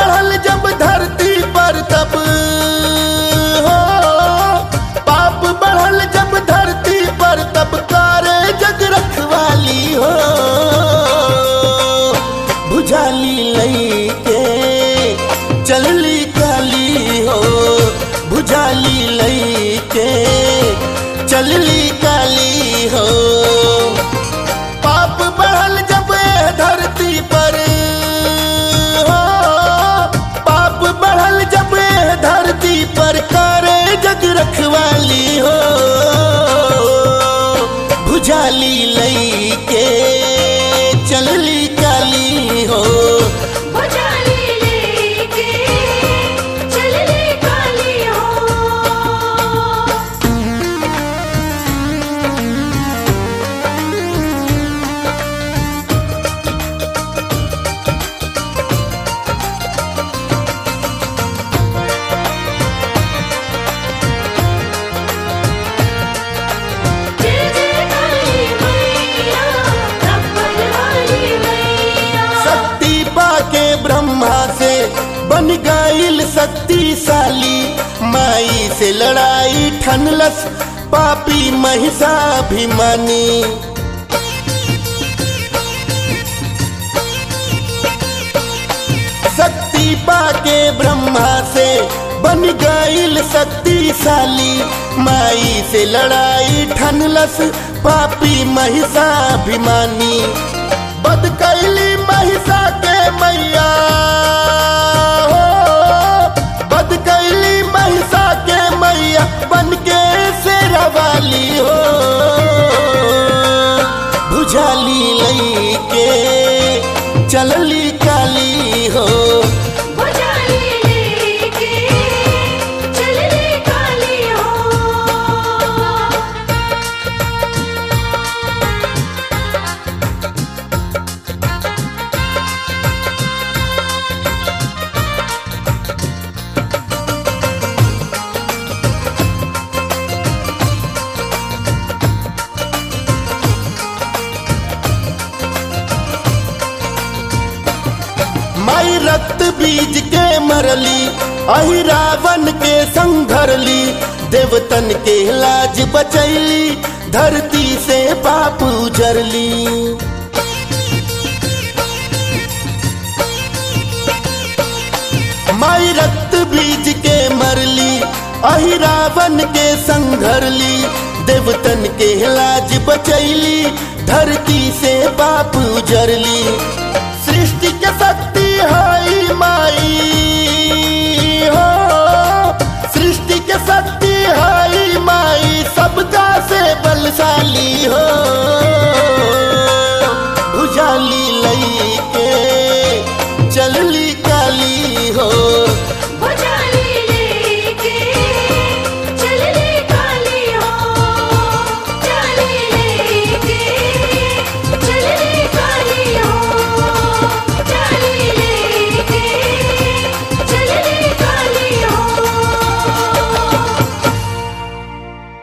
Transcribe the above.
बढ़ल जब धरती पर तब हो पाप बढ़ल जब धरती पर तब कारे जग रखवाली हो बुझाली लई के चलली काली हो बुझाली लई के चलली काली हो पाप बढ़ल जब ए धरती पर हो पाप बढ़ल जब ए धरती पर करे जग रखवाली हो भुजाली लई के चलली काली हो भुजाली लेके चलले काली हो जय जय काली मैया रब्बल वाली मैया शक्ति पाके ब्रह्मा से बन गईल शक्तिशाली माई से लड़ाई ठनलस पापी महिषाभिमानी शक्ति पाके ब्रह्मा से बन गईल शक्तिशाली माई से लड़ाई ठनलस पापी महिषाभिमानी बद कैली महिषा के मैया हो बद कैली महिषा के मैया बन के शेरा वाली हो बुझाली लई के चलली काली हो भुजाली लेके चलले काली हो माई रक्त बीज के मरली अहि रावण के संघरली देवतन के लाज बचैली धरती से पाप उजरली माई रक्त बीज के मरली अहि रावण के संघरली देवतन के लाज बचैली धरती से पाप उजरली सृष्टि के शक्ति हाई माई हो सृष्टि के शक्ति हाई माई सबका से बलशाली हो